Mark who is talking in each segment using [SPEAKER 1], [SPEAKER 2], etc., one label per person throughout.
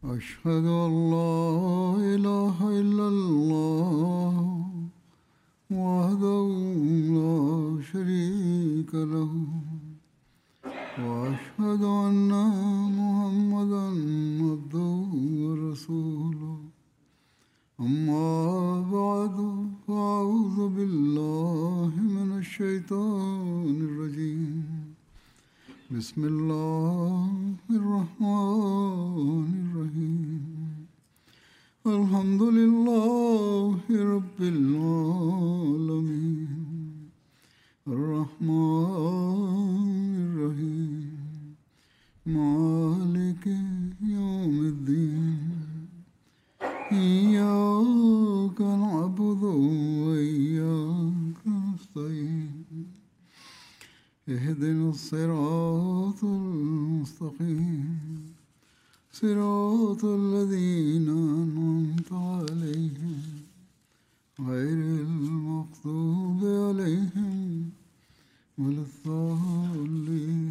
[SPEAKER 1] أشهد أن لا إله إلا الله وحده لا شريك له وأشهد أن محمدا عبده ورسوله أما بعد فأعوذ بالله من الشيطان الرجيم بسم الله الرحمن الرحيم الحمد لله رب العالمين الرحمن الرحيم مالك يوم الدين إياك نعبد وإياك نستعين اهدنا الصراط المستقيم صراط الذين أنعمت عليهم غير المغضوب عليهم ولا الضالين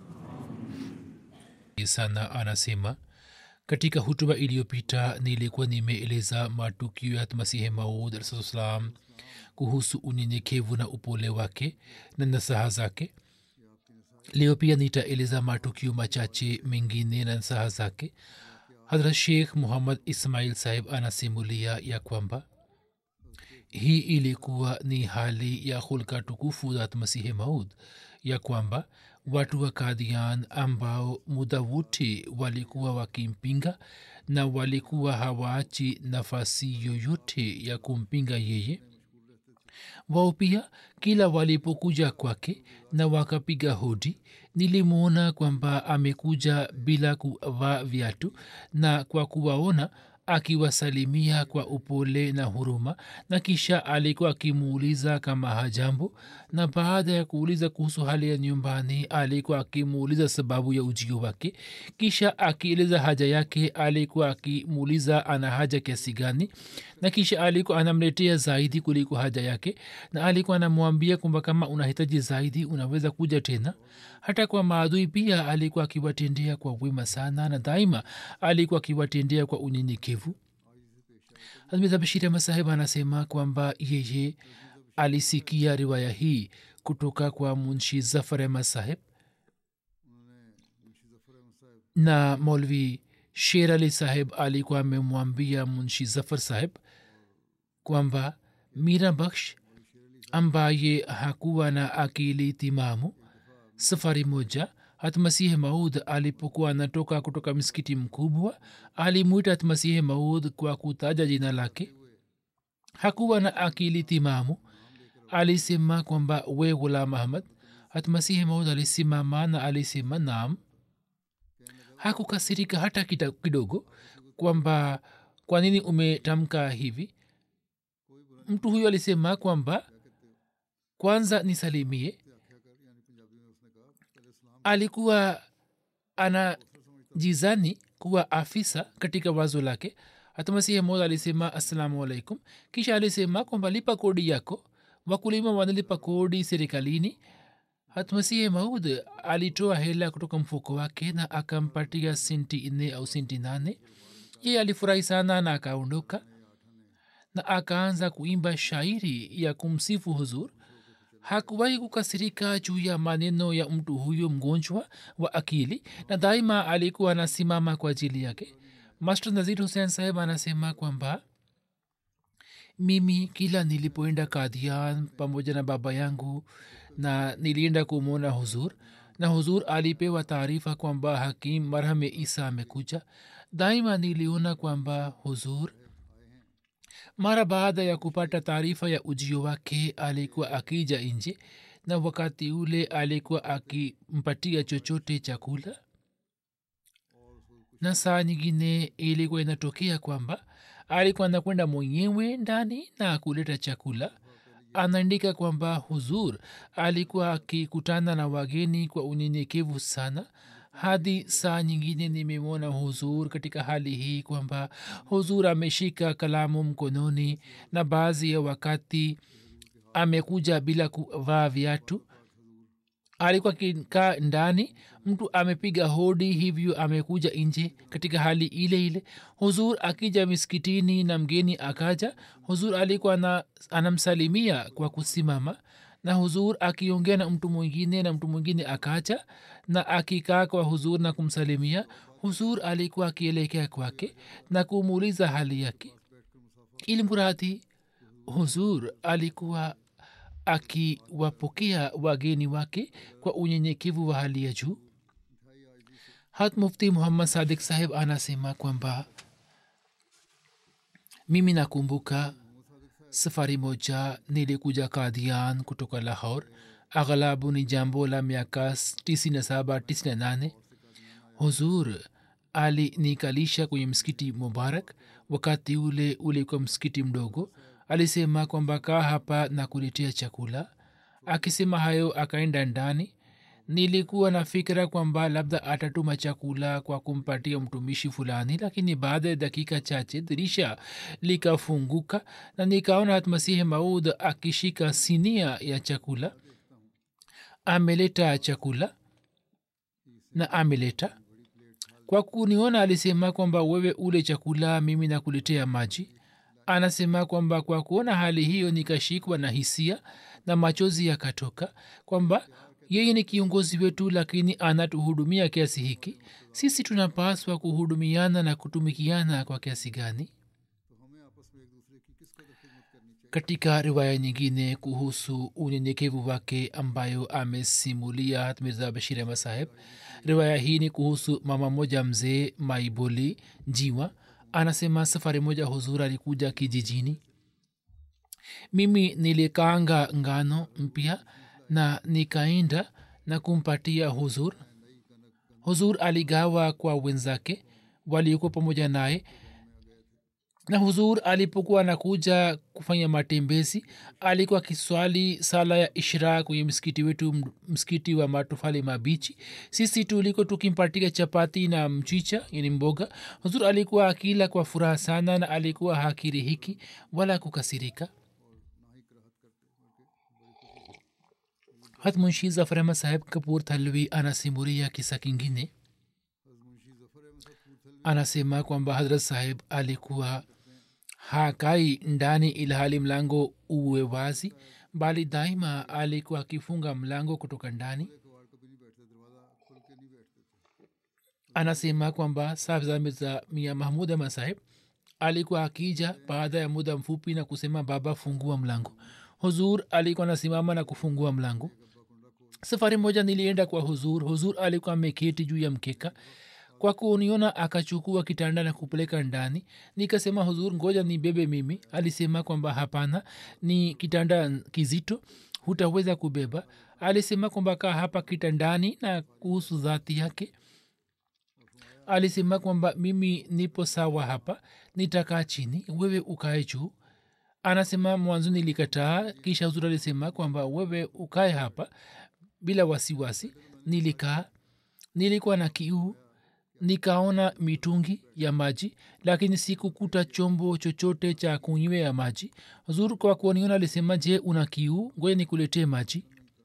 [SPEAKER 2] sana anasema katika hutuba iliyopita nilikuwa nimeeleza matukio ya masihi maud alsalam kuhusu unyenyekevu na upole wake na nasaha zake leo pia nitaeleza matukio machache mengine na nasaha zake hadrat sheikh muhammad ismail sahib anasimulia ya kwamba hii ilikuwa ni hali ya hulka tukufu za masihi maud ya kwamba watu wa kadian ambao muda wote walikuwa wakimpinga na walikuwa hawaachi nafasi yoyote ya kumpinga yeye wao pia kila walipokuja kwake na wakapiga hodi nilimwona kwamba amekuja bila kuvaa viatu na kwa kuwaona akiwasalimia kwa upole na huruma na kisha alikuwa akimuuliza kama hajambo na baada ya kuuliza kuhusu hali ya nyumbani alikuwa akimuuliza sababu ya ujio wake kisha akieleza haja yake alikuwa akimuuliza ana haja kiasi gani na kisha alikuwa anamletea zaidi kuliko haja yake na alikuwa anamwambia kwamba kama unahitaji zaidi unaweza kuja tena hata kwa maadui pia alikuwa akiwatendea kwa wema sana na daima alikuwa akiwatendea kwa unyenyekevu hazmizabashiri masahib anasema kwamba yeye alisikia riwaya hii kutoka kwa munshi zafar ahmad saheb na molvi sher ali saheb alikuwa amemwambia munshi zafar saheb kwamba mira baksh ambaye hakuwa na akili timamu safari moja hatmasihi maud alipokuwa anatoka kutoka msikiti mkubwa alimwita hatmasihi maud kwa kutaja jina lake hakuwa na akili timamu alisema kwamba we ghulam ahmad hatmasihi maud alisimama na alisema naam hakukasirika hata kidogo kwamba kwa nini umetamka hivi mtu huyo alisema kwamba kwanza nisalimie alikuwa anajizani kuwa afisa katika wazo lake hatamasihi moja alisema assalamu alaikum kisha alisema kwamba lipa kodi yako wakulima wanalipa kodi serikalini hatmasihi maud alitoa hela kutoka mfuko wake na akampatia sinti nne au sinti nane ye alifurahi sana na akaondoka na akaanza kuimba shairi ya kumsifu huzur hakuwahi kukasirika juu ya maneno ya mtu huyo mgonjwa wa akili na daima alikuwa anasimama kwa ajili yake master nazir hussein saheb anasema kwamba mimi kila nilipoenda kadian pamoja na baba yangu na nilienda kumwona huzur na huzur alipewa taarifa kwamba hakim marhame isa amekuja daima niliona kwamba huzur mara baada ya kupata taarifa ya ujio wake alikuwa akija nje na wakati ule alikuwa akimpatia chochote chakula na saa nyingine ilikuwa inatokea kwamba alikuwa anakwenda mwenyewe ndani na kuleta chakula anaandika kwamba huzur alikuwa akikutana na wageni kwa unyenyekevu sana hadi saa nyingine nimemwona huzur katika hali hii kwamba huzur ameshika kalamu mkononi na baadhi ya wakati amekuja bila kuvaa viatu alikuwa akikaa ndani mtu amepiga hodi hivyo amekuja nje katika hali ile ile huzur akija miskitini na mgeni akaja huzur alikuwa na, anamsalimia kwa kusimama na huzur akiongea na mtu mwingine na mtu mwingine akaja na akikaa kwa huzur na kumsalimia huzur alikuwa akielekea kwake na kumuuliza hali yake ili mradhi huzur alikuwa akiwapokea wageni wake kwa unyenyekevu wa hali ya juu hat mufti muhammad sadik saheb anasema kwamba mimi nakumbuka safari moja nilikuja kadian kutoka lahor aghalabu ni jambo la miaka 97 98 huzur alinikalisha kwenye msikiti mubarak wakati ule ulikuwa msikiti mdogo alisema kwamba kaa hapa na kuletea chakula akisema hayo akaenda ndani nilikuwa na fikira kwamba labda atatuma chakula kwa kumpatia mtumishi fulani lakini baada ya dakika chache dirisha likafunguka na nikaona hatmasihi maud akishika sinia ya chakula ameleta chakula na ameleta kwa kuniona alisema kwamba wewe ule chakula mimi nakuletea maji anasema kwamba kwa kuona hali hiyo nikashikwa na hisia na machozi yakatoka kwamba yeye ni kiongozi wetu lakini anatuhudumia kiasi hiki sisi tunapaswa kuhudumiana na kutumikiana kwa kiasi gani katika riwaya nyingine kuhusu unyenyekevu wake ambayo amesimulia hatmirza bashir ahmad saheb riwaya hii ni kuhusu mama moja mzee maiboli jiwa anasema safari moja huzur alikuja kijijini mimi nilikaanga ngano mpya na nikaenda na kumpatia huzur huzur aligawa kwa wenzake waliokuwa pamoja naye na huzur alipokuwa anakuja kufanya matembezi alikuwa akiswali sala ya ishra kwenye msikiti wetu msikiti wa matofali mabichi sisi tuliko tukimpatia chapati na mchicha yani mboga huzur alikuwa akila kwa furaha sana na alikuwa hakirihiki wala kukasirika hat munshi zafar ahmad saheb kapur thalwi anasimuria kisa kingine anasema kwamba hadrat saheb alikuwa hakai ndani ilhali mlango uwe wazi bali daima alikuwa akifunga mlango kutoka ndani anasema kwamba safza mirza mia mahmud ahmad saheb alikuwa akija baada ya muda mfupi na kusema baba fungua mlango huzur alikuwa anasimama na kufungua mlango safari moja nilienda kwa huzur huzur alikuwa ameketi juu ya mkeka kwa kuniona akachukua kitanda na kupeleka ndani nikasema huzur ngoja ni bebe mimi alisema kwamba hapana ni kitanda kizito hutaweza kubeba alisema kwamba kaa hapa kitandani na kuhusu dhati yake alisema kwamba mimi nipo sawa hapa nitakaa chini wewe ukae juu anasema mwanzo nilikataa kisha huzur alisema kwamba wewe ukae hapa bila wasiwasi nilikaa nilikuwa na kiu nikaona mitungi ya maji lakini sikukuta chombo chochote cha kunywea maji huzur kwa kuoniona alisema je una kiu ngoja nikuletee maji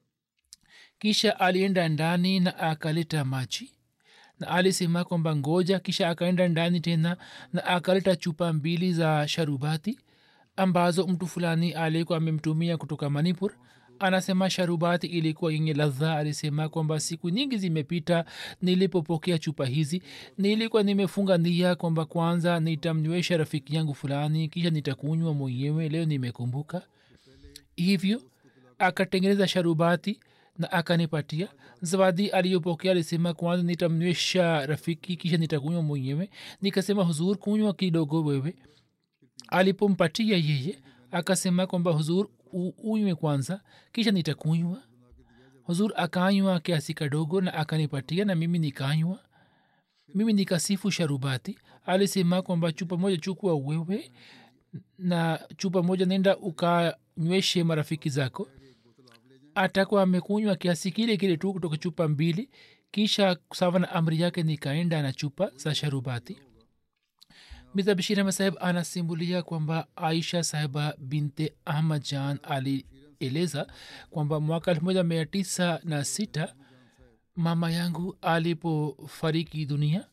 [SPEAKER 2] kisha alienda ndani na akaleta maji na alisema kwamba ngoja kisha akaenda ndani tena na akaleta chupa mbili za sharubati ambazo mtu fulani alikuwa amemtumia kutoka manipur anasema sharubati ilikuwa yenye ladha alisema kwamba siku nyingi zimepita nilipopokea chupa hizi nilikuwa nimefunga nia kwamba kwanza nitamnywesha rafiki yangu fulani kisha nitakunywa mwenyewe leo nimekumbuka hivyo akatengeneza sharubati na akanipatia zawadi aliyopokea alisema kwanza nitamnywesha rafiki kisha nitakunywa mwenyewe nikasema huzur kunywa kidogo wewe alipompatia yeye akasema kwamba huzur unywe kwanza kisha nitakunywa huzur akanywa kiasi kadogo na akanipatia na mimi nikanywa mimi nikasifu sharubati alisema kwamba chupa moja chukua wewe na chupa moja nenda ukanyweshe marafiki zako atakuwa amekunywa kiasi kile kile tu kutoka chupa mbili kisha sawa na amri yake nikaenda na chupa za sharubati mirza bashir ahmed saheb anasimulia kwamba aisha sahiba binte ahmad jan ali anaeleza kwamba mwaka elfu moja mia tisa na sita mama yangu alipofariki dunia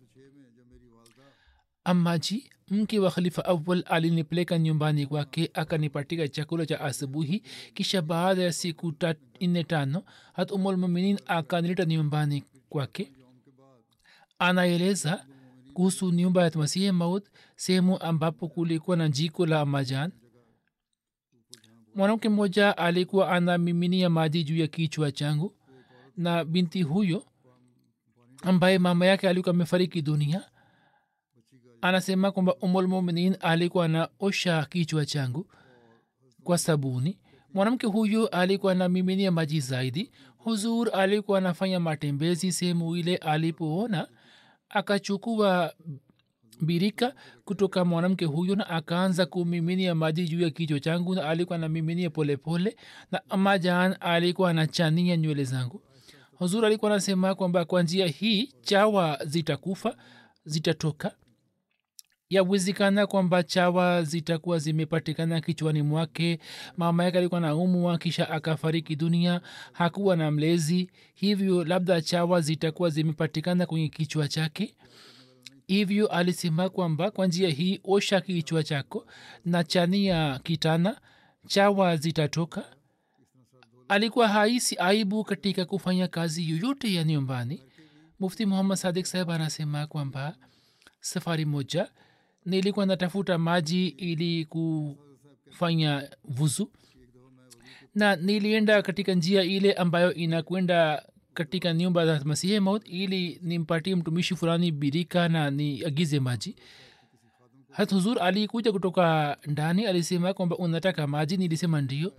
[SPEAKER 2] amaji mke wa khalifa awal alinipeleka nyumbani kwake akanipatika chakula cha asubuhi kisha baada ya siku ta- nne tano hat umulmuminin akanileta nyumbani kwake anaeleza kuhusu nyumba ya masihi maud sehemu ambapo kulikuwa na jiko la amajan mwanamke mmoja alikuwa anamiminia maji juu ya kichwa changu na binti huyo ambaye mama yake alikuwa amefariki dunia anasema kwamba umulmuminin alikuwa anaosha kichwa changu kwa sabuni mwanamke huyo alikuwa anamiminia maji zaidi huzur alikuwa anafanya matembezi sehemu ile alipoona akachukua birika kutoka mwanamke huyo na akaanza kumiminia maji juu ya kichwa changu na alikuwa anamiminia polepole na amajan alikuwa anachania nywele zangu huzur alikuwa anasema kwamba kwa njia hii chawa zitakufa zitatoka yawezekana kwamba chawa zitakuwa zimepatikana kichwani mwake mama yake alikuwa na umwa kisha akafariki dunia hakuwa na mlezi hivyo labda chawa zitakuwa zimepatikana kwenye kichwa chake hivyo alisema kwamba kwa njia hii osha kichwa chako na chania kitana chawa zitatoka alikuwa haisi aibu katika kufanya kazi yoyote ya nyumbani mufti muhammad sadik saheb anasema kwamba safari moja nilikuwa natafuta maji ili kufanya vuzu na nilienda katika njia ile ambayo inakwenda katika nyumba za masihi maut ili nimpatie mtumishi fulani birika na niagize maji hat huzur alikuja kutoka ndani alisema kwamba unataka maji nilisema ndio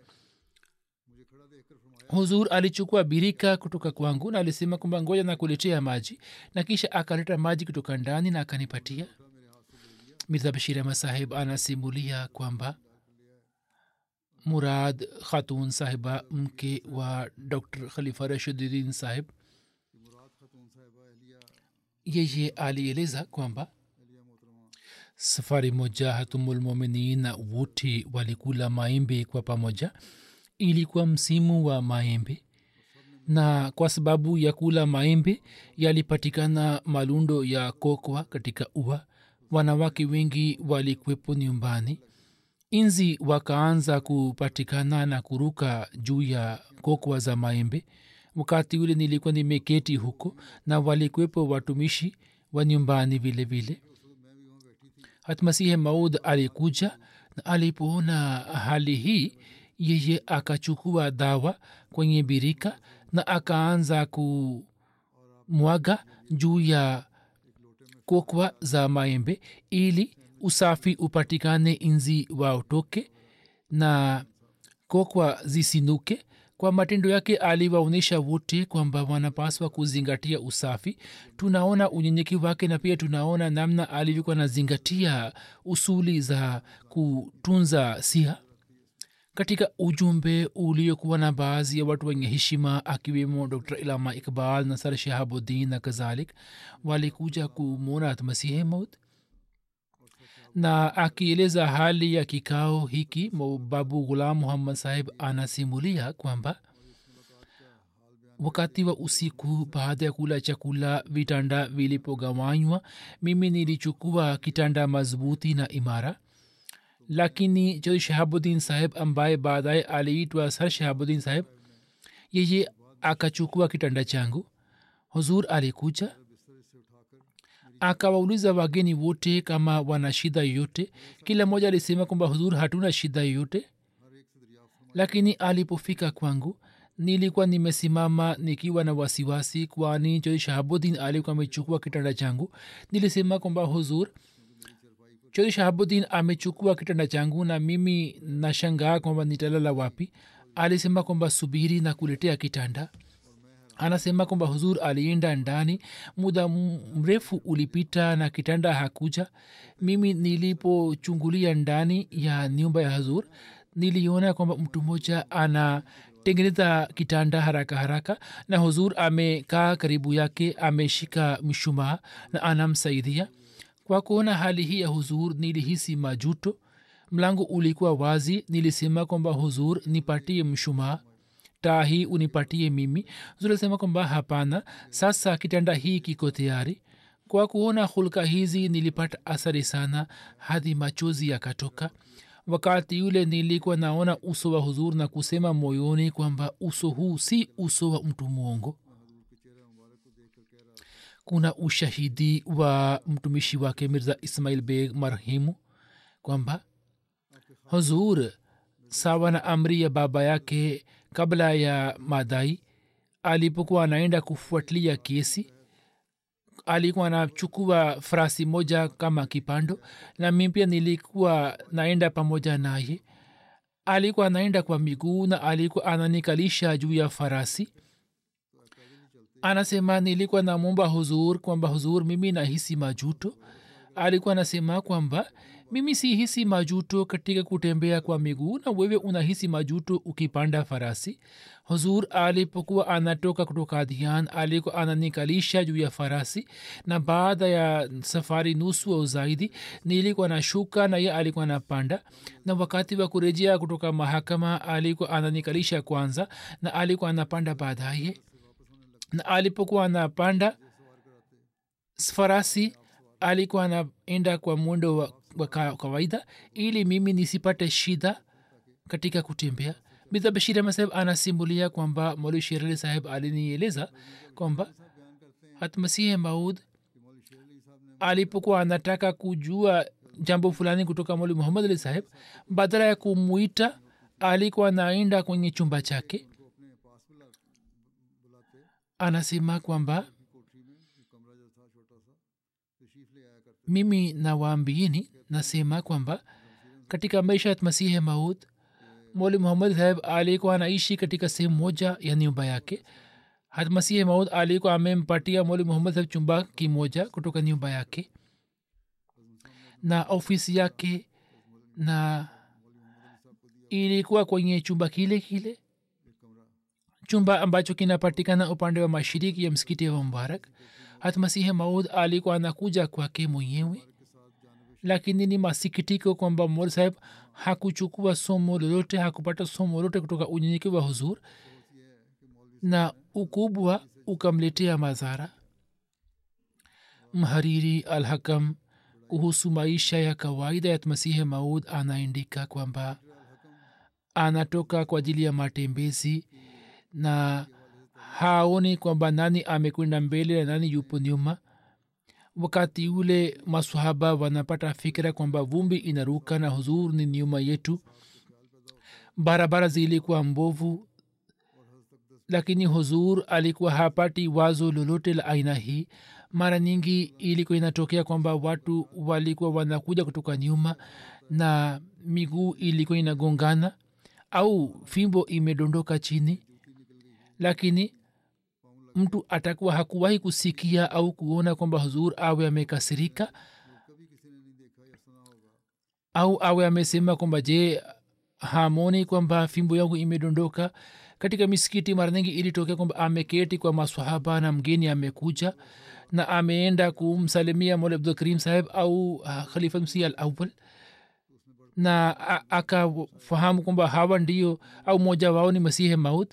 [SPEAKER 2] huzur alichukua birika kutoka kwangu na alisema kwamba ngoja na kuletea maji na kisha akaleta maji kutoka ndani na akanipatia mirza bashir ahmad sahib anasimulia kwamba murad khatun sahiba mke wa dr khalifa rashiduddin sahib yeye alieleza kwamba safari moja hatumulmuminin na wote walikula maembe kwa pamoja ilikuwa msimu wa maembe na kwa sababu ya kula maembe yalipatikana malundo ya kokwa katika ua wanawake wengi walikwepo nyumbani inzi wakaanza kupatikana na kuruka juu ya kokwa za maembe wakati ule nilikuwa nimeketi huko na walikwepo watumishi wa nyumbani vile vile hatmasihe maud alikuja na alipoona hali hii yeye akachukua dawa kwenye birika na akaanza kumwaga juu ya kokwa za maembe ili usafi upatikane inzi waotoke na kokwa zisinuke kwa matendo yake aliwaonyesha wote kwamba wanapaswa kuzingatia usafi tunaona unyenyekevu wake na pia tunaona namna alivyokuwa nazingatia usuli za kutunza siha katika ujumbe uliokuwa na baadhi ya watu wenye heshima akiwemo dr ilama iqbal nasar shahabuddin na kadhalik walikuja kumwona masihi maut na akieleza hali ya kikao hiki babu ghulam muhammad sahib anasimulia kwamba wakati wa usiku baada ya kula chakula vitanda vilipogawanywa mimi nilichukua kitanda madhubuti na imara lakini jo shahabuddin saheb ambaye baadaye aliitwa sar shahabuddin saheb yeye akachukua kitanda changu huzur alikuja akawauliza wageni wote kama wana shida yoyote kila mmoja alisema kwamba huzur hatuna shida yoyote lakini alipofika kwangu nilikuwa nimesimama nikiwa na wasiwasi kwani choi shahabuddin alikuwa amechukua kitanda changu nilisema kwamba huzur choi shahabuddin amechukua kitanda changu na mimi nashangaa kwamba nitalala wapi alisema kwamba subiri na kuletea kitanda anasema kwamba huzur alienda ndani muda mrefu ulipita na kitanda hakuja mimi nilipochungulia ndani ya nyumba ya huzur niliona kwamba mtu mmoja anatengeneza kitanda haraka haraka na huzur amekaa karibu yake ameshika mshumaa na anamsaidia kwa kuona hali hii ya huzur nilihisi majuto mlango ulikuwa wazi nilisema kwamba huzur nipatie mshumaa taa hii unipatie mimi huzur alisema kwamba hapana sasa kitanda hii kiko tayari kwa kuona hulka hizi nilipata athari sana hadi machozi yakatoka wakati yule nilikuwa naona uso wa huzur na kusema moyoni kwamba uso huu si uso wa mtu mwongo kuna ushahidi wa mtumishi wake mirza ismail beg marhimu kwamba huzur sawa na amri ya baba yake kabla ya madai alipokuwa anaenda kufuatilia kesi alikuwa anachukua farasi moja kama kipando na mi pia nilikuwa naenda pamoja naye alikuwa anaenda kwa miguu na alikuwa ananikalisha juu ya farasi anasema nilikuwa namwomba huzur kwamba huzur mimi nahisi majuto alikuwa anasema kwamba mimi si hisi majuto katika kutembea kwa miguu na wewe unahisi majuto ukipanda farasi huzur alipokuwa anatoka kutoka dhian alikuwa ananikalisha juu ya farasi na baada ya safari nusu au zaidi nilikuwa nashuka na ye alikuwa anapanda na wakati wa kurejea kutoka mahakama alikuwa ananikalisha kwanza na alikuwa anapanda baadaye na alipokuwa anapanda farasi alikuwa anaenda kwa mwendo wa, wa kawaida ili mimi nisipate shida katika kutembea mirza bashir ahmad saheb anasimulia kwamba moli sherali saheb alinieleza kwamba hatmasihe maud alipokuwa anataka kujua jambo fulani kutoka moli muhammad ali saheb badala ya kumwita alikuwa anaenda kwenye chumba chake anasema kwamba mimi nawaambieni nasema kwamba katika maisha ya masihi maud moli muhammad saheb alikuwa anaishi katika sehemu moja ya nyumba yake hatmasihi maud alikuwa amempatia moli muhammad saheb chumba kimoja kutoka nyumba yake na ofisi yake na ilikuwa kwenye chumba kile kile chumba ambacho kinapatikana upande wa mashiriki ya msikiti wa mubarak hatmasihi maud alikuwa anakuja kwake mwenyewe lakini ni masikitiko kwamba mor saheb hakuchukua somo lolote hakupata somo lolote kutoka unyenyeke wa huzur na ukubwa ukamletea madhara mhariri alhakam kuhusu maisha ya kawaida ya masihi maud anaandika kwamba anatoka kwa ajili ya matembezi na haoni kwamba nani amekwenda mbele na nani yupo nyuma wakati ule masahaba wanapata fikira kwamba vumbi inaruka na huzur ni nyuma yetu barabara zilikuwa mbovu lakini huzur alikuwa hapati wazo lolote la aina hii mara nyingi ilikuwa inatokea kwamba watu walikuwa wanakuja kutoka nyuma na miguu ilikuwa inagongana au fimbo imedondoka chini lakini mtu atakuwa hakuwahi kusikia au kuona kwamba huzur awe amekasirika au awe amesema kwamba je hamoni kwamba fimbo yangu imedondoka katika misikiti mara nyingi ilitokea kwamba ameketi kwa maswahaba na mgeni amekuja na ameenda kumsalimia mola abdul karim saheb au uh, khalifa msih al awal na akafahamu kwamba hawa ndio au mmoja wao ni masihe maut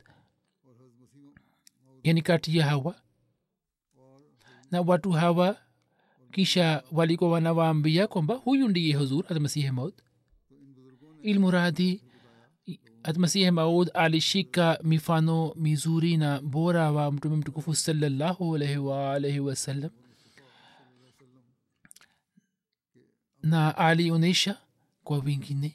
[SPEAKER 2] yani kati ya hawa na watu hawa kisha walikuwa wanawaambia kwamba huyu ndiye huzur hatmasihi maud ilmuradhi hatmasihi maud alishika mifano mizuri na bora wa mtume mtukufu salallahu alaihi waalaihi wasallam na alionyesha kwa wengine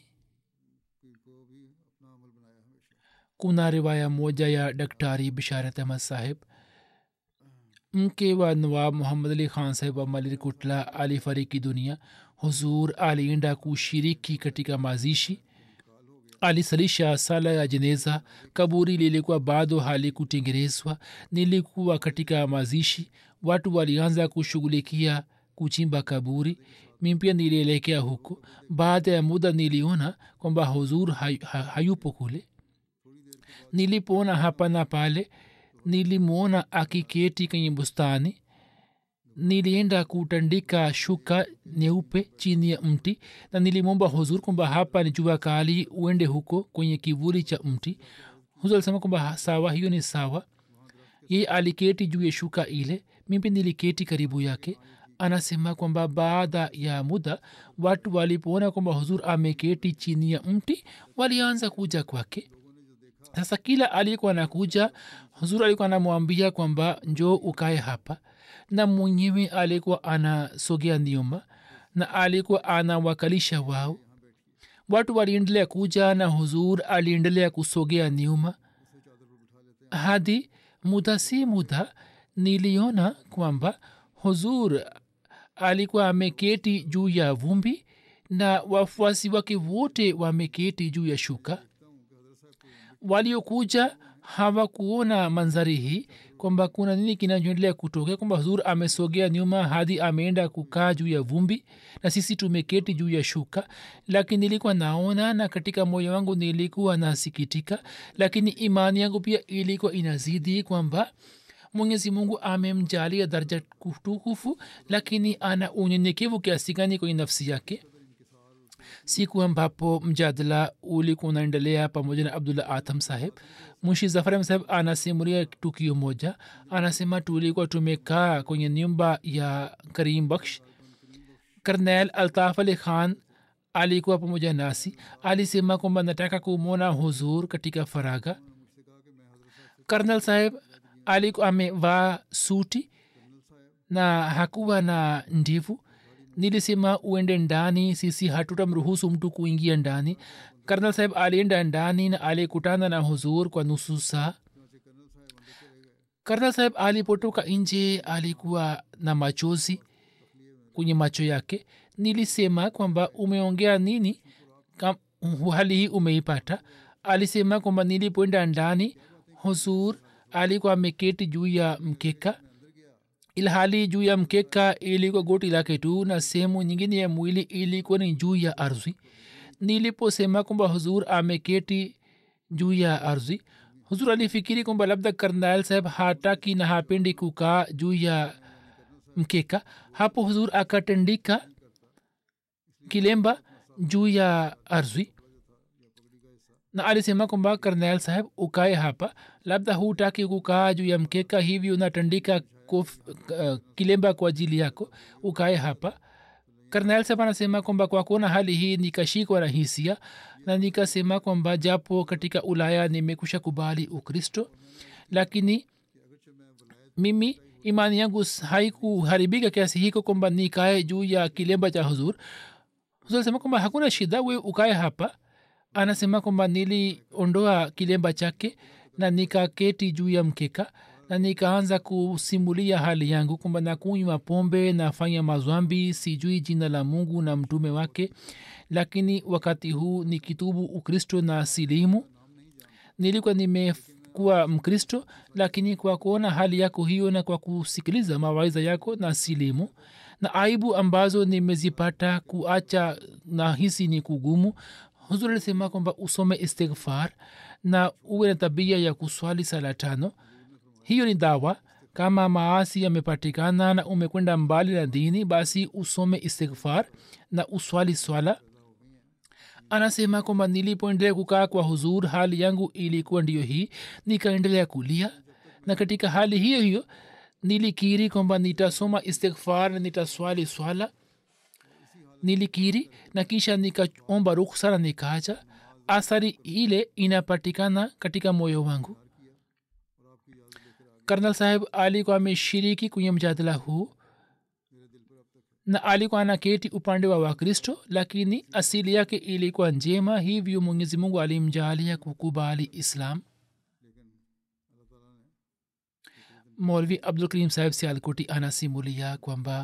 [SPEAKER 2] kuna riwaya moja ya daktari bisharat ahmad saheb mke wa nawab muhammad ali khan saheb wa malikutla alifariki dunia huzur alienda kushiriki katika mazishi alisalisha sala ya jeneza kaburi lilikuwa bado halikutengenezwa nilikuwa katika mazishi watu walianza kushughulikia kuchimba kaburi mi pia nilielekea huko baada ya muda niliona kwamba huzur hay, hay, hayupo kule nilipoona hapa na pale nilimwona akiketi kwenye bustani nilienda kutandika shuka nyeupe chini ya mti na nilimwomba huzur kwamba hapa ni jua kali uende huko kwenye kivuli cha mti huzur alisema kwamba sawa hiyo ni sawa ye aliketi juu ya shuka ile mimi niliketi karibu yake anasema kwamba baada ya muda watu walipoona kwamba huzur ameketi chini ya mti walianza kuja kwake sasa kila aliyekuwa anakuja huzur alikuwa anamwambia kwamba njoo ukae hapa na mwenyewe alikuwa anasogea nyuma na alikuwa anawakalisha wao watu waliendelea kuja na huzur aliendelea kusogea nyuma hadi muda si muda niliona kwamba huzur alikuwa ameketi juu ya vumbi na wafuasi wake wote wameketi juu ya shuka waliokuja hawakuona manzari hii kwamba kuna nini kinachoendelea kutokea kwamba huzur amesogea nyuma hadi ameenda kukaa juu ya vumbi na sisi tumeketi juu ya shuka lakini nilikuwa naona na katika moyo wangu nilikuwa nasikitika lakini imani yangu pia ilikuwa inazidi kwamba mwenyezi mungu amemjalia daraja tukufu lakini ana unyenyekevu kiasi gani kwenye nafsi yake siku ambapo mjadala ulikuwa unaendelea pamoja na abdullah atam saheb mushi zafaram saheb anasimulia tukio moja anasema tulikuwa tumekaa kwenye nyumba ya karim baksh karnel altaf ali khan alikuwa pamoja nasi alisema kwamba nataka kumwona huzur katika faraga karnel saheb alikuwa amevaa suti na hakuwa na ndivu nilisema uende ndani sisi hatutamruhusu mtu kuingia ndani karnal saheb alienda ndani na alikutana na huzur kwa nusu saa karnal saheb alipotoka nje alikuwa na machozi kwenye macho yake nilisema kwamba umeongea nini Kam, hali hii umeipata alisema kwamba nilipoenda ndani huzur alikuwa ameketi juu ya mkeka ilhali juu ya mkeka ilikuwa goti lake tu na sehemu nyingine ya mwili ilikuwa ni juu ya ardhi niliposema kwamba huzur ameketi juu ya ardhi huzur alifikiri kwamba labda karnail saheb hataki na hapendi kukaa juu ya mkeka hapo huzur akatandika kilemba juu ya ardhi na alisema kwamba karnail saheb ukae hapa labda hutaki kukaa juu ya mkeka hivi unatandika kof, uh, kilemba kwa ajili yako ukae hapa karnail saheb anasema kwamba kwa kuona hali hii nikashikwa na hisia na nikasema kwamba japo katika ulaya nimekusha kubali ukristo lakini mimi imani yangu haikuharibika kiasi hiko kwamba nikae juu ya kilemba cha huzur huzur alisema kwamba hakuna shida we ukae hapa anasema kwamba niliondoa kilemba chake na nikaketi juu ya mkeka na nikaanza kusimulia hali yangu kwamba nakunywa pombe nafanya mazwambi sijui jina la mungu na mtume wake lakini wakati huu ni kitubu ukristo na silimu nilikuwa nimekuwa mkristo lakini kwa kuona hali yako hiyo na kwa kusikiliza mawaidha yako na silimu na aibu ambazo nimezipata kuacha na hisi ni kugumu huzur alisema kwamba usome istighfar na uwe na tabia ya kuswali sala tano hiyo ni dawa kama maasi yamepatikana na umekwenda mbali na dini basi usome istighfar na uswali swala anasema kwamba nilipoendelea kukaa kwa huzur hali yangu ilikuwa ndiyo hii nikaendelea kulia na katika hali hiyo hiyo nilikiri kwamba nitasoma istighfar na nitaswali swala nilikiri na kisha nikaomba ruksa na nikaacha athari ile inapatikana katika moyo wangu karnal saheb alikuwa ameshiriki kwenye mjadala huu na alikuwa anaketi upande wa wakristo lakini asili yake ilikuwa njema hivyo mwenyezi mungu alimjalia kukubali islam molvi abdul karim saheb sialkoti anasimulia kwamba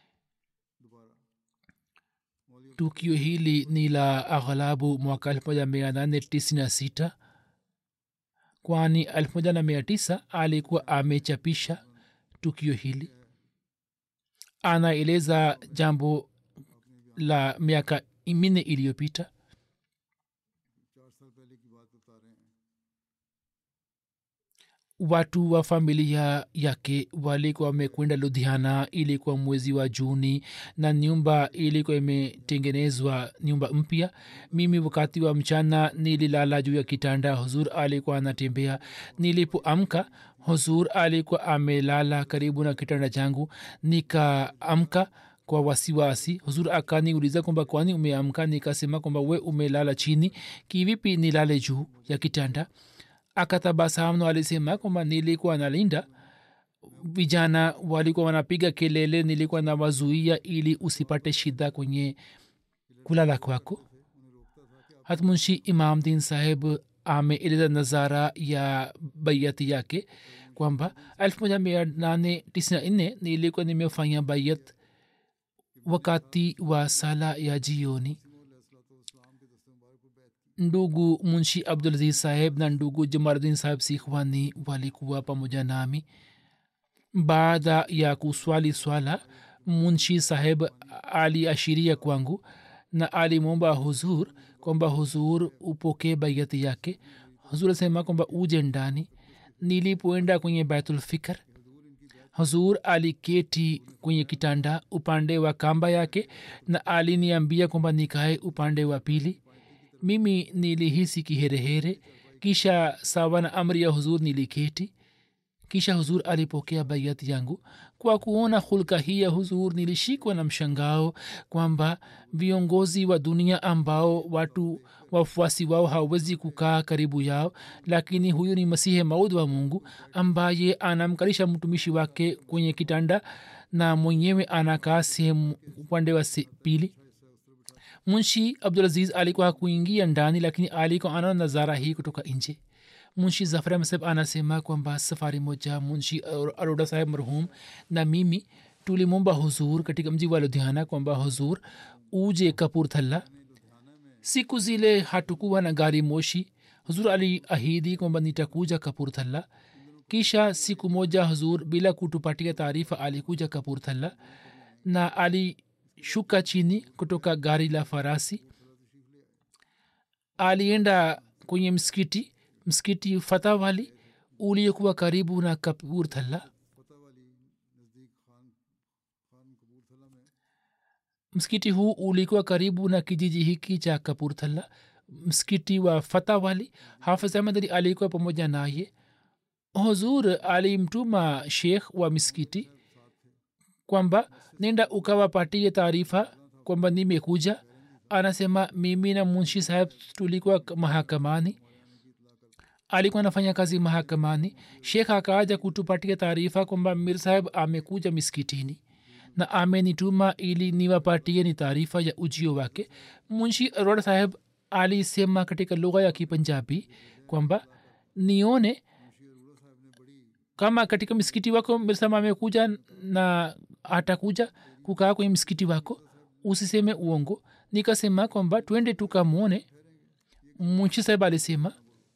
[SPEAKER 2] tukio hili ni la aghalabu mwaka elfu moja mia nane tisini na sita kwani elfu moja na mia tisa alikuwa amechapisha tukio hili anaeleza jambo la miaka minne iliyopita watu wa familia yake walikuwa wamekwenda ludhiana ilikuwa mwezi wa juni na nyumba ilikuwa imetengenezwa nyumba mpya mimi wakati wa mchana nililala juu ya kitanda huzur alikuwa anatembea nilipoamka huzur alikuwa amelala karibu na kitanda changu nikaamka kwa wasiwasi huzur akaniuliza kwamba kwani umeamka nikasema kwamba we umelala chini kivipi nilale juu ya kitanda akatabasamu alisema kwamba nilikuwa nalinda vijana walikuwa wanapiga kelele nilikuwa nawazuia ili usipate shida kwenye kulala kwako hatmunshi imam din saheb ameeleza nazara ya baiati yake kwamba 1894 nilikuwa nimefanya baiat wakati wa sala ya jioni ndugu munshi abdulaziz saheb na ndugu jamaluddin saheb sikhwani walikuwa pamoja nami baada ya kuswali swala munshi saheb aliashiria kwangu na alimwomba huzur kwamba huzur upokee baiati yake huzur asema kwamba uje ndani nilipoenda kwenye baitulfikr huzur aliketi kwenye kitanda upande wa kamba yake na aliniambia kwamba nikae upande wa pili mimi nilihisi kiherehere kisha sawa na amri ya huzur niliketi kisha huzur alipokea baiati yangu kwa kuona hulka hii ya huzur nilishikwa na mshangao kwamba viongozi wa dunia ambao watu wafuasi wao hawezi kukaa karibu yao lakini huyu ni masihe maud wa mungu ambaye anamkalisha mtumishi wake kwenye kitanda na mwenyewe anakaa sehemu upande wa pili munshi abdulaziz alikuwa hakuingia ndani lakini alikuwa anaona nazara hii kutoka nje munshi zafar mseb anasema kwamba safari moja munshi aroda saheb marhum na mimi tulimwomba huzur katika mji wa ludhiana kwamba huzur uje kapurthalla siku zile hatukuwa na gari moshi huzur aliahidi kwamba nitakuja kapurthalla kisha siku moja huzur bila kutupatia taarifa alikuja kapurthalla na alishuka chini kutoka gari la farasi alienda kwenye msikiti msikiti fatawali uliokuwa karibu na kapurthalla msikiti huu ulikuwa karibu na kijiji hiki cha kapurthalla msikiti wa fatawali hafidh ahmad ali alikuwa pamoja naye huzur alimtuma shekh wa misikiti kwamba nenda ukawapatie taarifa kwamba nimekuja anasema mimi na munshi saheb tulikuwa mahakamani alikuwa anafanya kazi mahakamani shekh akaaja kutupatia taarifa kwamba mir saheb amekuja miskitini na amenituma ili niwapatie ni taarifa ya ujio wake munshi arora saheb alisema katika lugha ya kipanjabi kwamba nione kama katika misikiti wako mirsama amekuja na atakuja kukaa kwenye msikiti wako usiseme uongo nikasema kwamba twende tukamwone munshi saheb alisema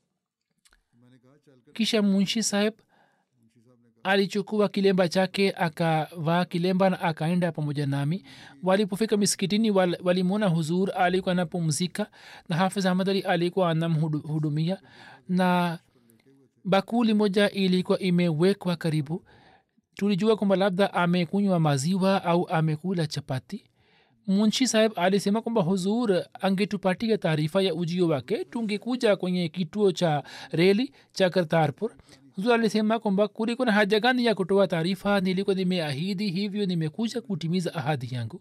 [SPEAKER 2] kisha munshi saheb alichukua kilemba chake akavaa kilemba na akaenda pamoja nami walipofika misikitini wal, walimwona huzur alikuwa anapumzika na hafiz ahmad ali alikuwa anamhudumia na bakuli moja ilikuwa imewekwa karibu tulijua kwamba labda amekunywa maziwa au amekula chapati munshi saheb alisema kwamba huzur angetupatia taarifa ya ujio wake tungekuja kwenye kituo cha reli cha kartarpur huzur alisema kwamba kuliko na haja gani ya kutoa taarifa nilikuwa nimeahidi hivyo nimekuja kutimiza ahadi yangu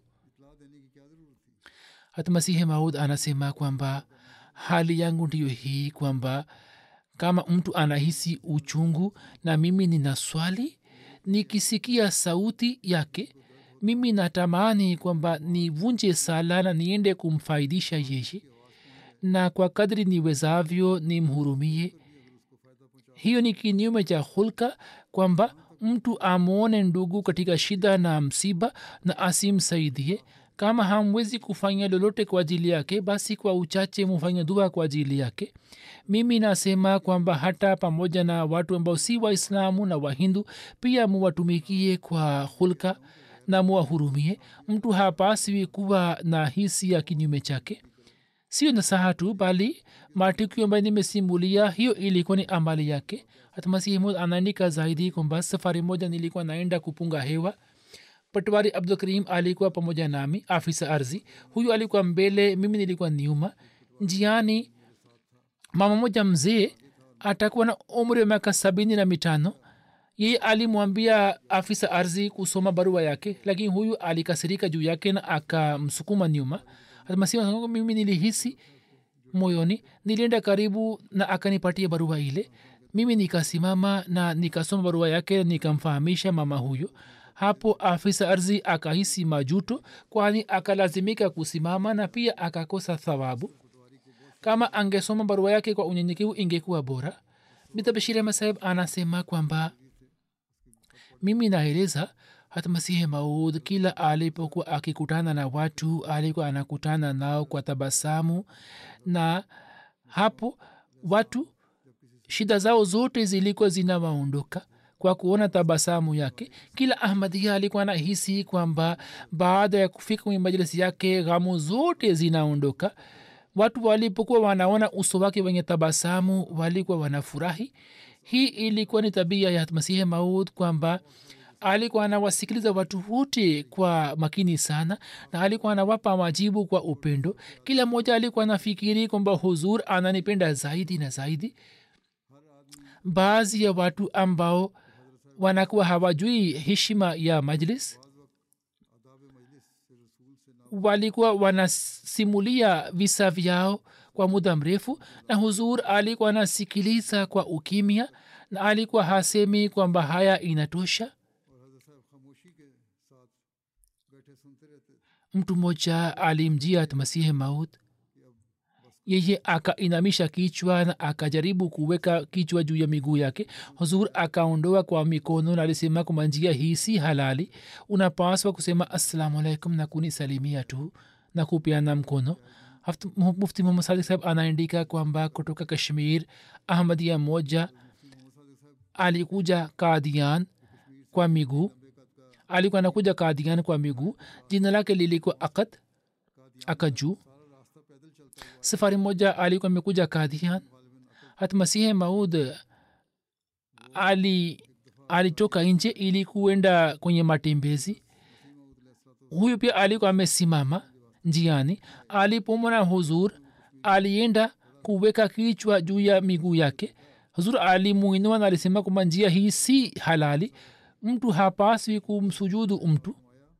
[SPEAKER 2] hata masihi maud anasema kwamba hali yangu ndiyo hii kwamba kama mtu anahisi uchungu na mimi nina swali nikisikia sauti yake mimi natamani kwamba nivunje sala na niende kumfaidisha yeye na kwa kadri niwezavyo nimhurumie hiyo ni kinyume cha hulka kwamba mtu amwone ndugu katika shida na msiba na asimsaidie kama hamwezi kufanya lolote kwa ajili yake basi kwa uchache mufanya dua kwa ajili yake mimi nasema kwamba hata pamoja na watu ambao si waislamu na wahindu pia muwatumikie kwa hulka na muwahurumie mtu hapaswi kuwa na hisi ya kinyume chake sio nasaha tu bali matukio ambayo nimesimulia hiyo ilikuwa ni amali yake hata masihi mod anaandika zaidi kwamba safari moja nilikuwa naenda kupunga hewa patwari abdul karim alikuwa pamoja nami afisa ardhi huyu alikuwa mbele mimi nilikuwa nyuma njiani mama moja mzee atakuwa na umri wa miaka sabini na mitano yeye alimwambia afisa ardhi kusoma barua yake lakini huyu alikasirika juu yake na akamsukuma nyuma masihi mimi nilihisi moyoni nilienda karibu na akanipatia barua ile mimi nikasimama na nikasoma barua yake nikamfahamisha mama huyo hapo afisa ardhi akahisi majuto kwani akalazimika kusimama na pia akakosa thawabu kama angesoma barua yake kwa unyenyekevu ingekuwa bora bitabashiri masaheb anasema kwamba mimi naeleza hata masihi maud kila alipokuwa akikutana na watu alikuwa anakutana nao kwa tabasamu na hapo watu shida zao zote zilikuwa zinawaondoka kwa kuona tabasamu yake kila ahmadia alikuwa anahisi kwamba baada ya kufika kwenye majlisi yake ghamu zote zinaondoka watu walipokuwa wanaona uso wake wenye tabasamu walikuwa wanafurahi hii ilikuwa ni tabia ya masihi maud kwamba alikuwa anawasikiliza watu wote kwa makini sana na alikuwa anawapa majibu kwa upendo kila mmoja alikuwa anafikiri kwamba huzur ananipenda zaidi na zaidi baadhi ya watu ambao wanakuwa hawajui heshima ya majlis walikuwa wanasimulia visa vyao kwa muda mrefu na huzur alikuwa anasikiliza kwa ukimya na alikuwa hasemi kwamba haya inatosha mtu mmoja alimjia masihi maut yeye akainamisha kichwa na akajaribu kuweka kichwa juu ya miguu yake huzur akaondoa kwa mikono na alisema kwamba njia hii si halali unapaswa kusema assalamu alaikum na kunisalimia tu na kupeana mkono mufti muhammad sadik saheb anaandika kwamba kutoka kashmir ahmadia moja alikuja kadian kwa miguu alikuwa anakuja kadian kwa miguu jina lake lilikuwa akad akajuu safari moja alikuwa amekuja kadian hata masihe maud ali alitoka nje ili kuenda kwenye matembezi huyu pia alikuwa amesimama njiani alipomona huzur alienda kuweka kichwa juu ya miguu yake huzur alimuinua na alisema kwamba njia hii si halali mtu hapaswi kumsujudu mtu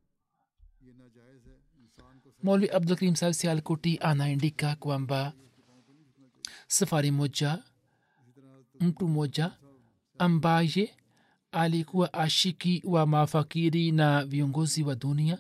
[SPEAKER 2] moli abdulkarim sahib sialkoti anaandika kwamba safari moja mtu moja ambaye alikuwa ashiki wa mafakiri na viongozi wa dunia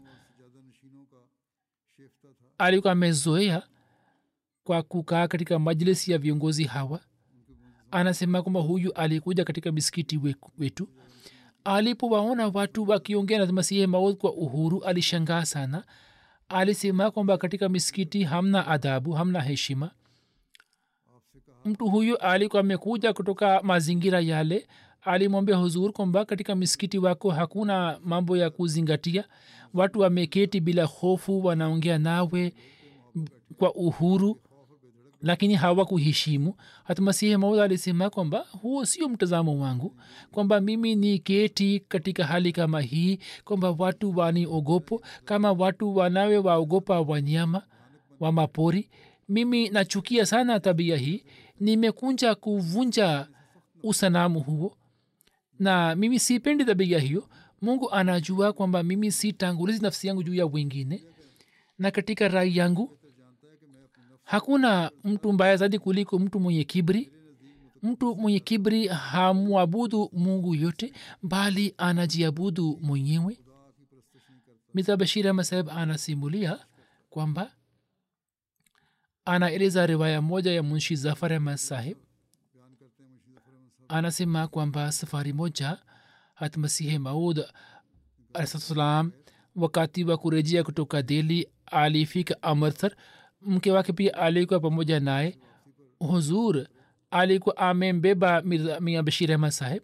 [SPEAKER 2] alikuwa amezoea kwa kukaa katika majlisi ya viongozi hawa anasema kwamba huyu alikuja katika misikiti wetu alipowaona watu wakiongea na masihi maud kwa uhuru alishangaa sana alisema kwamba katika misikiti hamna adhabu hamna heshima mtu huyu alikuwa amekuja kutoka mazingira yale alimwambia huzur kwamba katika misikiti wako hakuna mambo ya kuzingatia watu wameketi bila hofu wanaongea nawe kwa uhuru lakini hawakuheshimu hata masihi maud alisema kwamba huo sio mtazamo wangu kwamba mimi ni keti katika hali kama hii kwamba watu waniogopo kama watu wanawe waogopa wanyama wa mapori mimi nachukia sana tabia hii nimekunja kuvunja usanamu huo na mimi sipendi tabia hiyo mungu anajua kwamba mimi sitangulizi nafsi yangu juu ya wengine na katika rai yangu hakuna mtu mbaya zaidi kuliko mtu mwenye kibri mtu mwenye kibri hamwabudu mungu yote bali anajiabudu mwenyewe mita bashir ahmad saheb anasimulia kwamba anaeleza riwaya moja ya munshi zafar ahmad saheb anasema kwamba safari moja hatmasihi maud alahsalam wakati wa kurejea kutoka deli alifika amrthar mke wake pia alikuwa pamoja naye huzur alikuwa amembeba mia bashir ahmad saheb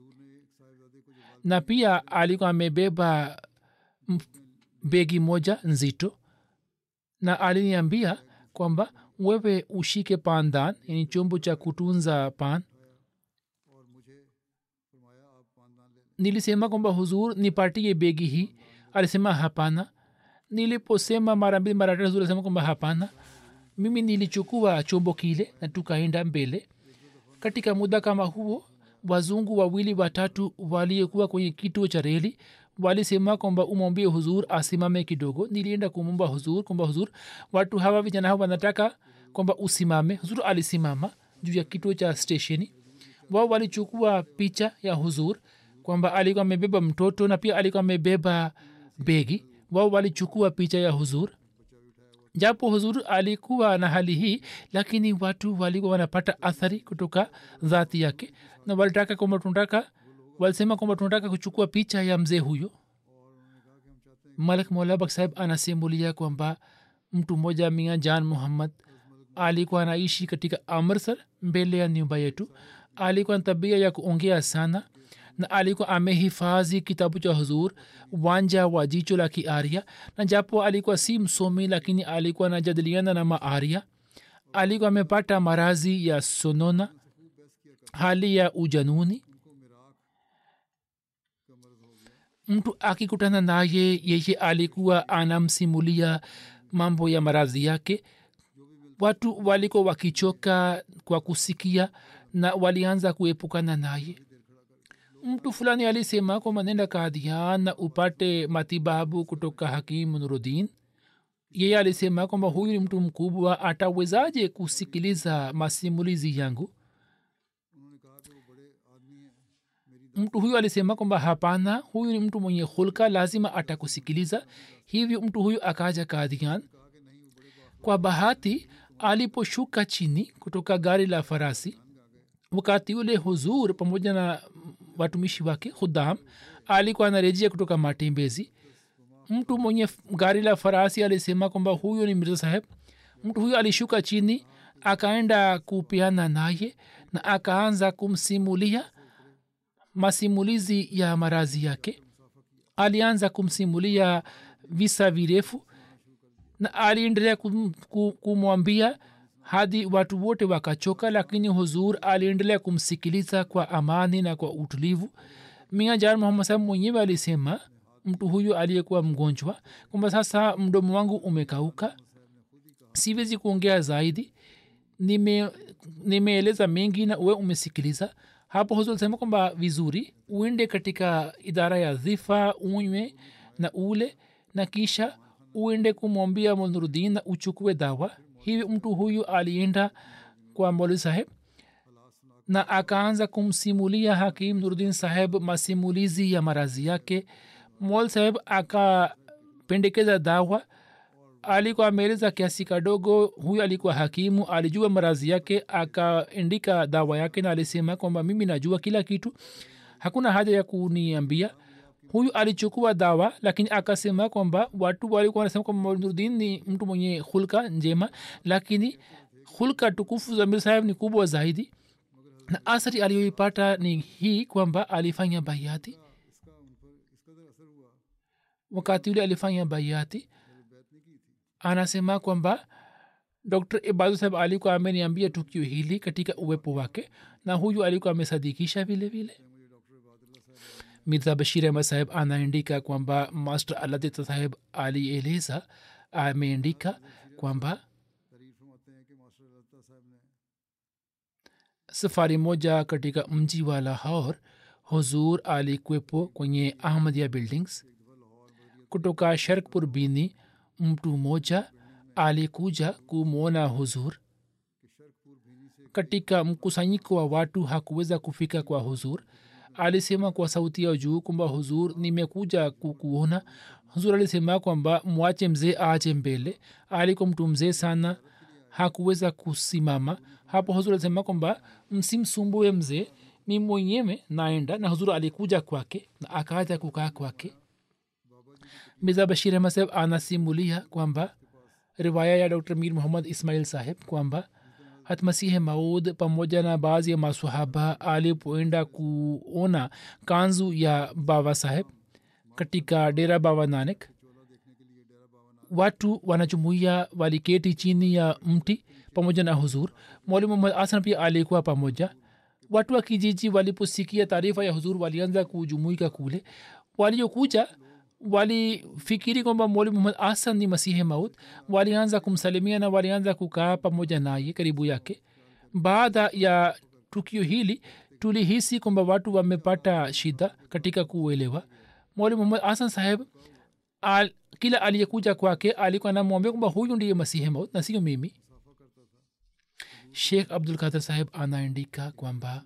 [SPEAKER 2] na pia alikuwa amebeba begi moja nzito na aliniambia kwamba wewe ushike pandan yani chombo cha kutunza pan
[SPEAKER 1] और मुझे फरमाया आप पानदान ले लें
[SPEAKER 2] nilisema kwamba huzur nipatie begi hii alisema hapana niliposema mara mbili mara tatu huzur alisema kwamba hapana mimi nilichukua chombo kile na tukaenda mbele katika muda kama huo wazungu wawili watatu waliokuwa kwenye kituo cha reli walisema kwamba umwambie huzur asimame kidogo nilienda kumwomba huzur kwamba huzur watu hawa vijana hawa wanataka kwamba usimame huzur alisimama juu ya kituo cha stesheni wao walichukua picha ya huzur kwamba alikuwa amebeba mtoto na pia alikuwa amebeba begi wao walichukua picha ya huzur japo huzur alikuwa na hali hii lakini watu walikuwa wanapata athari kutoka dhati yake na walitaka kwamba tunataka walisema kwamba tunataka kuchukua picha ya mzee huyo malik molabak sahib anasimulia kwamba mtu mmoja mia jan muhammad alikuwa anaishi katika amrsar mbele ya nyumba yetu alikuwa na tabia ya kuongea sana na alikuwa amehifadhi kitabu cha huzur wanja wa jicho la kiaria na japo alikuwa si msomi lakini alikuwa anajadiliana na maaria alikuwa amepata marazi ya sonona hali ya ujanuni mtu akikutana naye yeye alikuwa anamsimulia mambo ya maradhi yake watu walikuwa wakichoka kwa kusikia na walianza kuepukana naye mtu fulani alisema kwamba nenda kadhian na upate matibabu kutoka hakim nurudin yeye alisema kwamba huyu ni mtu mkubwa atawezaje kusikiliza masimulizi yangu mtu huyu alisema kwamba hapana huyu ni mtu mwenye hulka lazima atakusikiliza hivyo mtu huyu akaja kadhian kwa bahati aliposhuka chini kutoka gari la farasi wakati ule huzur pamoja na watumishi wake khudam alikuwa anarejea kutoka matembezi mtu mwenye gari la farasi alisema kwamba huyu ni mirza saheb mtu huyu alishuka chini akaenda kupeana naye na akaanza kumsimulia masimulizi ya marazi yake alianza kumsimulia visa virefu na aliendelea kum, kum, kumwambia hadi watu wote wakachoka lakini huzur aliendelea kumsikiliza kwa amani na kwa utulivu mia jar muhammad sahab mwenyewe alisema mtu huyu aliyekuwa mgonjwa kwamba sasa mdomo wangu umekauka siwezi kuongea zaidi nime nimeeleza mengi na uwe umesikiliza hapo huzur alisema kwamba vizuri uende katika idara ya dhifa unywe na ule na kisha uende kumwambia molnurudin na uchukue dawa hivi mtu huyu alienda kwa moli saheb na akaanza kumsimulia hakim nurudin saheb masimulizi ya marazi yake mol saheb akapendekeza dawa alikuwa ameeleza kiasi kadogo huyu alikuwa hakimu alijua marazi yake akaandika dawa yake na alisema kwamba mimi najua kila kitu hakuna haja ya kuniambia huyu alichukua dawa lakini akasema kwamba watu walikuwa wanasema kwamba nurdin ni mtu mwenye hulka njema lakini hulka tukufu za mir saheb ni kubwa zaidi na asari aliyoipata ni hii kwamba alifanya baiati wakati ule alifanya baiati anasema kwamba dr ibadu saheb alikuwa ameniambia tukio hili katika uwepo wake na huyu alikuwa amesadikisha vile vile mirza bashir ahmad saheb anaandika kwamba master aladita saheb alieleza ameandika kwamba safari moja katika mji wa lahor huzur alikwepo kwenye ahmadia buildings kutoka sharkpur bini mtu mmoja alikuja kumwona huzur katika mkusanyiko wa watu hakuweza kufika kwa huzur alisema kwa sauti ya juu kwamba huzur nimekuja kukuona huzur alisema kwamba mwache mzee aje mbele alikuwa mtu mzee sana hakuweza kusimama hapo huzur alisema kwamba msimsumbue mzee mi mwenyewe naenda na huzur alikuja kwake na akaja kukaa kwake mirza bashir ahmad saheb anasimulia kwamba riwaya ya dr mir muhammad ismail saheb kwamba hatmasihe maud pamoja na baadhi ya masahaba alipoenda kuona kanzu ya baba saheb katika dera baba nanek watu wanajumuia waliketi chini ya mti pamoja na huzur mwalimu muhammad hasan pia alikuwa pamoja watu wa kijiji waliposikia taarifa ya huzur walianza kujumuika kule waliokuja walifikiri kwamba mwalimu muhammad hasan ni masihi maut walianza kumsalimia na walianza kukaa pamoja naye karibu yake baada ya tukio hili tulihisi kwamba watu wamepata shida katika kuelewa mwalimu muhammad hasan saheb al, kila aliyekuja kwake alikuwa namwambia kwamba huyu ndiye masihi maut na sio mimi shekh abdul kadir saheb anaandika kwamba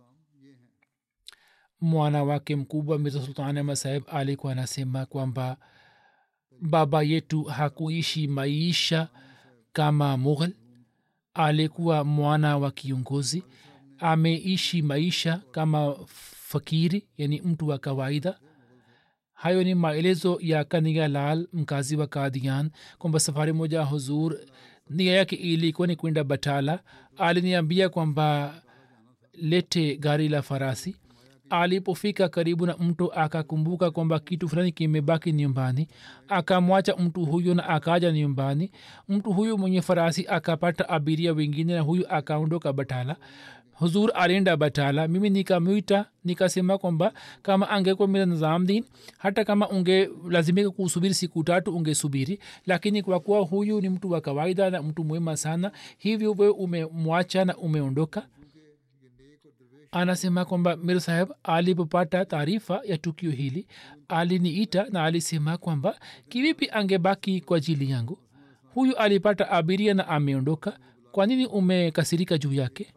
[SPEAKER 2] mwana wake mkubwa mirza sultan ahmad saheb alikuwa anasema kwamba baba yetu hakuishi maisha kama mughal alikuwa mwana wa kiongozi ameishi maisha kama fakiri yani mtu wa kawaida hayo ni maelezo ya kaniga lal mkazi wa kadian kwamba safari moja huzur nia yake ilikuwa ni kwenda batala aliniambia kwamba lete gari la farasi alipofika karibu na mto akakumbuka kwamba kitu fulani kimebaki nyumbani akamwacha mtu huyo na akaja nyumbani mtu huyu mwenye farasi akapata abiria wengine na huyu akaondoka batala huzur alienda batala mimi nikamwita nikasema kwamba kama angekuwa mira nizamdin hata kama unge lazimika kusubiri siku tatu ungesubiri lakini kwa kuwa huyu ni mtu wa kawaida na mtu mwema sana hivyo we umemwacha na umeondoka anasema kwamba mir saheb alipopata taarifa ya tukio hili aliniita na alisema kwamba kivipi angebaki kwa ajili yangu huyu alipata abiria na ameondoka kwa nini umekasirika juu yake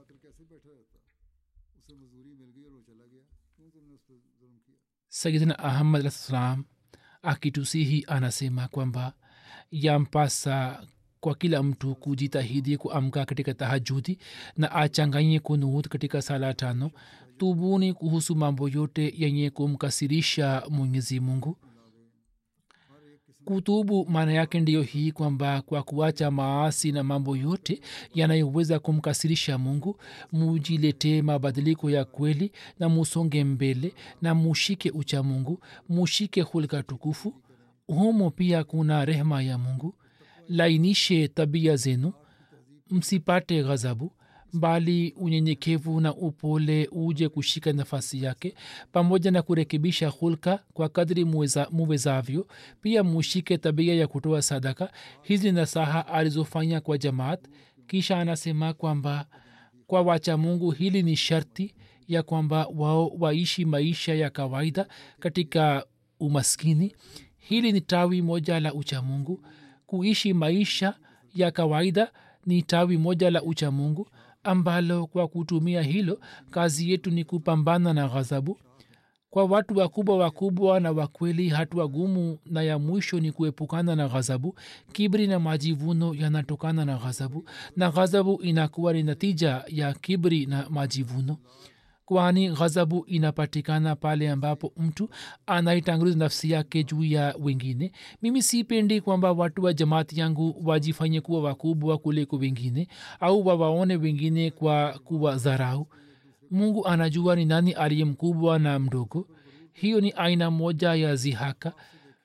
[SPEAKER 2] sayidina ahmad alah salam akitusihi anasema kwamba yampasa kwa kila mtu kujitahidi kuamka katika tahajudi na achanganye kunut katika sala tano tubuni kuhusu mambo yote yenye kumkasirisha mwenyezi mungu kutubu maana yake ndiyo hii kwamba kwa kuacha maasi na mambo yote yanayoweza kumkasirisha mungu mujiletee mabadiliko ya kweli na musonge mbele na mushike ucha mungu mushike hulka tukufu humo pia kuna rehema ya mungu lainishe tabia zenu msipate ghadhabu bali unyenyekevu na upole uje kushika nafasi yake pamoja na kurekebisha hulka kwa kadri muweza, muwezavyo pia mushike tabia ya kutoa sadaka hizi nasaha alizofanya kwa jamaat kisha anasema kwamba kwa wacha mungu hili ni sharti ya kwamba wao waishi maisha ya kawaida katika umaskini hili ni tawi moja la uchamungu kuishi maisha ya kawaida ni tawi moja la uchamungu ambalo kwa kutumia hilo kazi yetu ni kupambana na ghadhabu kwa watu wakubwa wakubwa na wakweli hatua gumu na ya mwisho ni kuepukana na ghadhabu kibri na majivuno yanatokana na ghadhabu na ghadhabu inakuwa ni natija ya kibri na majivuno kwani ghadhabu inapatikana pale ambapo mtu anaitanguliza nafsi yake juu ya wengine mimi sipendi kwamba watu wa jamaati yangu wajifanye kuwa wakubwa kuliko wengine au wawaone wengine kwa kuwa dharau mungu anajua ni nani aliye mkubwa na mdogo hiyo ni aina moja ya zihaka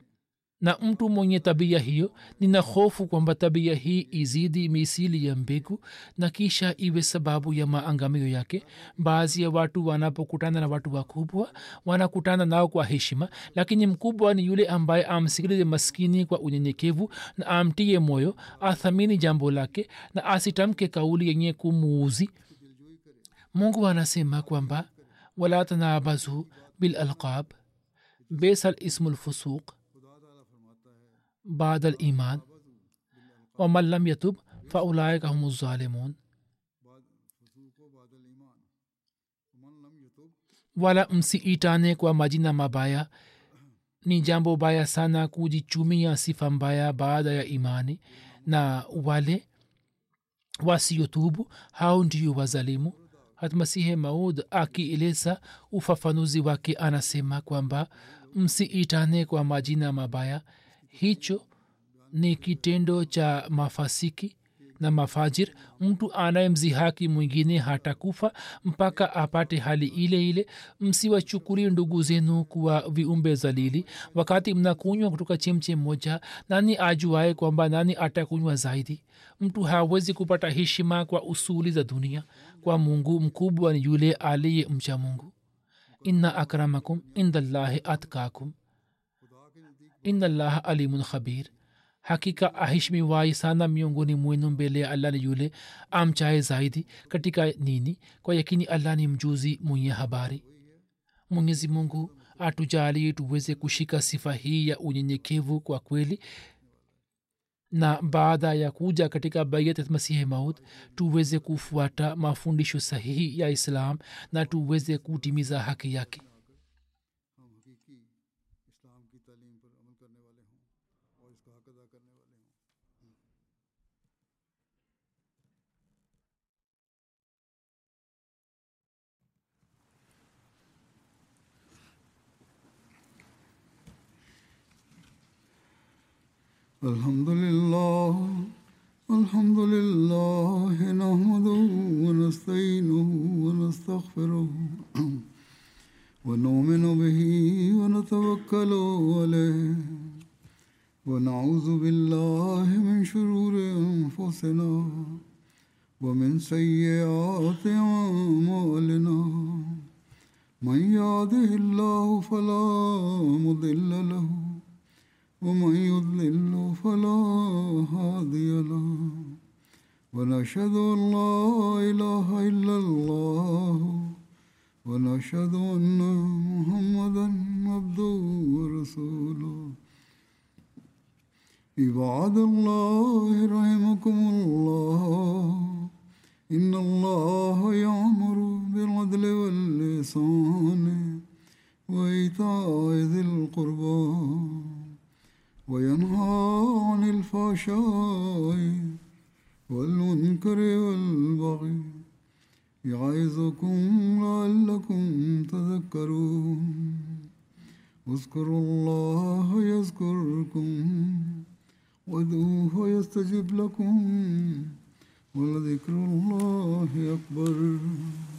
[SPEAKER 2] na mtu mwenye tabia hiyo nina hofu kwamba tabia hii izidi misili ya mbegu na kisha iwe sababu ya maangamio yake baadhi ya watu wanapokutana na watu wakubwa wanakutana nao kwa heshima lakini mkubwa ni yule ambaye amsikilize maskini kwa unyenyekevu na amtie moyo athamini jambo lake na asitamke kauli yenye kumuuzi mungu anasema kwamba wala tanabazu bilalqab besa lismu lfusuq بعد الإيمان ومن لم يتب فأولئك هم الظالمون wala msiitane kwa majina mabaya ni jambo baya sana kujichumia sifa mbaya baada ya imani na wale wasiotubu hao ndio wazalimu hatmasihe maud akieleza ufafanuzi wake anasema kwamba msiitane kwa majina mabaya hicho ni kitendo cha mafasiki na mafajir mtu anayemzihaki mwingine hatakufa mpaka apate hali ile ile msiwachukulie ndugu zenu kuwa viumbe zalili wakati mnakunywa kutoka chemche moja nani ajuaye kwamba nani atakunywa zaidi mtu hawezi kupata heshima kwa usuli za dunia kwa mungu mkubwa ni yule aliye mcha mungu inna akramakum indallahi atkakum inallah alimun khabir hakika aheshimiwai sana miongoni mwenu mbele ya allah ni yule amchaye zaidi katika nini kwa yakini allah ni mjuzi mwenye habari mwenyezi mungu atujalie tuweze kushika sifa hii ya unyenyekevu kwa kweli na baada ya kuja katika bayat masihi maut tuweze kufuata mafundisho sahihi ya islam na tuweze kutimiza haki yake
[SPEAKER 1] हम हकीकी इस्लाम की तालीम पर अमल करने वाले हों और इसका हक अदा करने वाले हों الحمد لله الحمد لله نحمده ونستعينه ونستغفره ونؤمن به ونتوكل عليه ونعوذ بالله من شرور انفسنا ومن سيئات اعمالنا من يهده الله فلا مضل له ومن يضلل فلا هادي له ونشهد ان لا اله الا الله ونشهد ان محمدا عبده ورسوله عباد الله رحمكم الله ان الله يامر بالعدل واللسان وايتاء ذي القربى وينهى عن الفحشاء والمنكر والبغي يعظكم لعلكم تذكرون اذكروا الله يذكركم وادعوه يستجب لكم ولذكر الله أكبر